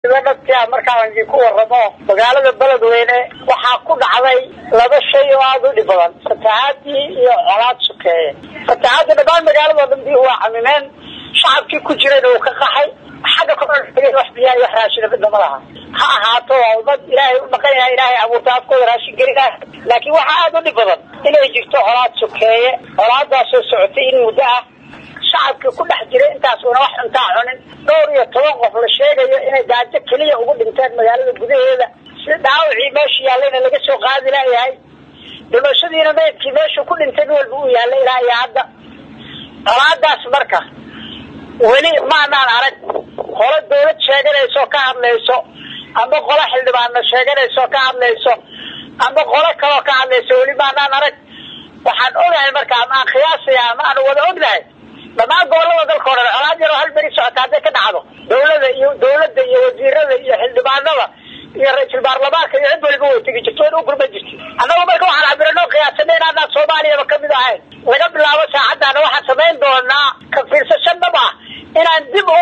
dadka markaan ku waramo magaalada beledweyne waxaa ku dhacday laba shay oo aada u dhib badan fatahaadii iyo colaad sukeeye fatahaadii dhammaan magaalado dhan biyuhu waa camimeen shacabkii ku jirayna uu ka qaxay xagga kor wax biyaa iyo wax raashina midna ma laha ha ahaato waa ummad ilaahay u dhaqan yahay ilaahay abuurta afkooda raashin gelinaah laakiin waxaa aada u dhib badan inay jirto colaad sukeeye colaadaasoo socotay in muddo ah shacabkii ku dhex jiray intaasuna wax cuntaa cunin dhowr iyo toban qof la sheegayo inay gaajo keliya ugu dhinteen magaalada gudaheeda si dhaawacii meesha yaallayna laga soo qaadi laayahay dhimashadiina meydkii meeshuu ku dhintay nin walba uu yaallay ilaa iyo hadda colaadaas marka weli maanaan arag qolo dawlad sheeganayso ka hadlayso ama qolo xildhibaanna sheeganayso ka hadlayso ama qolo kaloo ka hadlayso weli maanaan arag waxaan ogahay marka ama aan khiyaasaya ama aan wada ognahay dhamaan gobolada dalka o dhan colaad yaroo hal beri socota hadday ka dhacdo dawlada iyo dawladda iyo wasiirada iyo xildhibaanada iyo ra-iisul baarlamaanka iyo cid waliba way tegi jirto wayna u gurma jirta annagu marka waxaan cabirano qiyaasana inaanaan soomaaliyaba kamid ahayn laga bilaabo saacaddaana waxaan samayn doonaa ka fiirsasho dhab ah inaan dib u